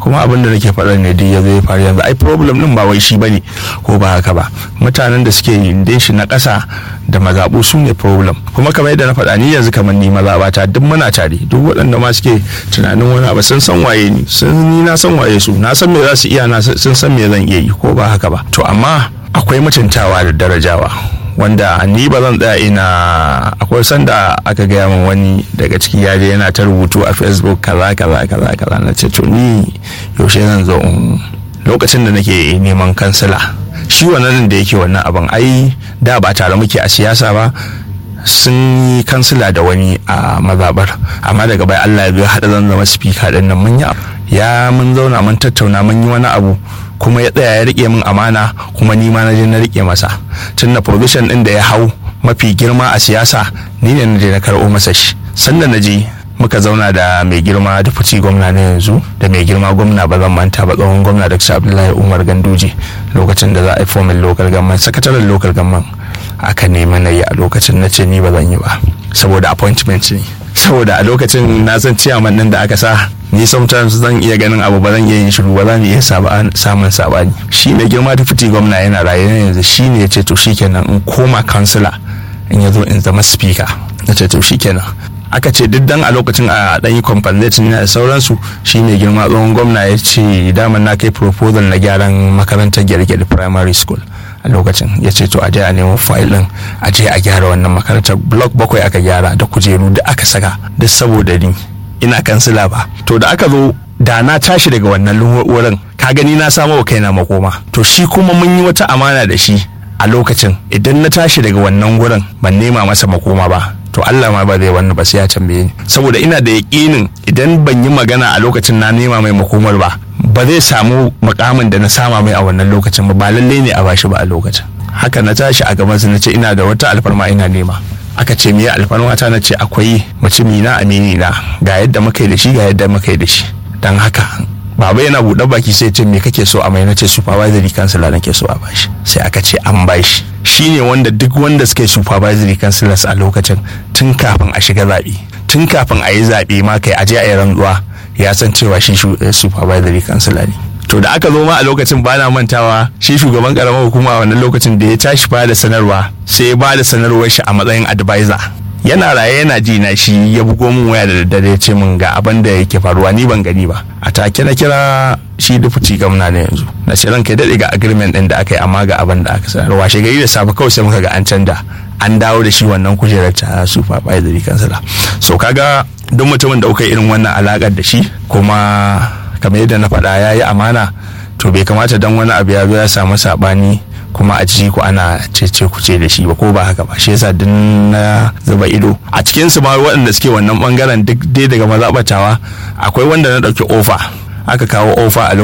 kuma abin da nake faɗa ne duk ya zo ya faru yanzu ai problem din ba wai shi bane ko ba haka ba mutanen da suke yin shi na ƙasa da mazaɓu su ne problem kuma kamar yadda na faɗa ni yanzu kamar ni mazaɓata duk muna tare duk waɗanda ma suke tunanin wani abu sun san waye ni sun ni na san waye su na san me za su iya na sun san me zan iya yi ko ba haka ba to amma akwai mutuntawa da darajawa wanda ni ba zan tsaya ina akwai sanda aka gaya min wani daga ciki ya je yana ta rubutu a facebook kaza kaza kaza kaza na ce to ni yaushe zan zo in lokacin da nake neman kansila shi wannan da yake wannan abin ai da ba tare muke a siyasa ba sun yi kansila da wani a mazabar amma daga bai allah ya biyo haɗa zan zama speaker ɗin nan mun yi ya mun zauna mun tattauna mun yi wani abu kuma ya tsaya ya rike min amana kuma ni ma na je na rike masa tun na provision din da ya hau mafi girma a siyasa ni ne na je na karɓo masa shi sannan na je muka zauna da mai girma da fici gwamna na yanzu da mai girma gwamna ba zan manta ba tsohon gwamna da abdullahi umar ganduje lokacin da za a yi fomin local government sakataren local government aka nemi na yi a lokacin na ce ni ba zan yi ba saboda appointment ne saboda a lokacin na san ciyaman nan da aka sa ni sometimes zan iya ganin abu ba zan iya yin shiru ba zan iya samun sabani shi mai girma da fiti gwamna yana raye na yanzu shi ne ya ce to shikenan in koma kansila in ya zo in zama speaker na ce to shikenan aka ce duk dan a lokacin a dan yi compensation da sauransu shi mai girma tsohon gwamna ya ce daman na kai proposal na gyaran makarantar gyargyar primary school a lokacin ya ce to a je a nemo file din a je a gyara wannan makarantar block bakwai aka gyara da kujeru da aka saka duk saboda ni ina kansila ba to da aka zo da na tashi daga wannan wurin ka gani na samo wa kaina makoma to shi kuma mun yi wata amana da shi a lokacin idan na tashi daga wannan wurin ban nema masa makoma ba to Allah ma ba zai wannan ba sai ya tambaye ni saboda ina da yaƙinin idan ban yi magana a lokacin na nema mai makomar ba ba zai samu makamin da na sama mai a wannan lokacin ba ba lalle ne a bashi ba a lokacin haka na tashi a gaban su na ce ina da wata alfarma ina nema aka ce miya alfarma ta na ce akwai mutumi na amini na ga yadda muka yi da shi ga yadda muka yi da shi dan haka baba yana buɗe baki sai ce me kake so a mai nace supervisory councilor nake so a bashi sai aka ce an bashi shine wanda duk wanda suke supervisory councilors a lokacin tun kafin a shiga zaɓe tun kafin a yi zaɓe ma kai aje a yi rantsuwa ya san cewa shi supervisory councilor ne to da aka zo ma a lokacin ba na mantawa shi shugaban karamar hukuma a wannan lokacin da ya tashi ba da sanarwa sai ya ba da sanarwar shi a matsayin advisor yana raye yana ji na shi ya bugo min waya da daddare ya ce min ga abin da yake faruwa ni ban gani ba a take na kira shi dufuci gamna na yanzu na ce ranka daɗe ga agreement ɗin da aka yi amma ga abin da aka sanar washe gari da safe kawai sai muka ga an canja an dawo da shi wannan kujerar ta supervisory kansala so kaga duk mutumin da kuka irin wannan alakar da shi kuma kamar yadda na faɗa ya yi amana to bai kamata dan wani abu ya zo ya samu saɓani kuma a ciki ku ana cece ku ce da shi ba ko ba haka ba shi yasa duk na zuba ido a cikin su ma waɗanda suke wannan bangaren duk dai daga mazaɓatawa akwai wanda na ɗauki ofa aka kawo ofa a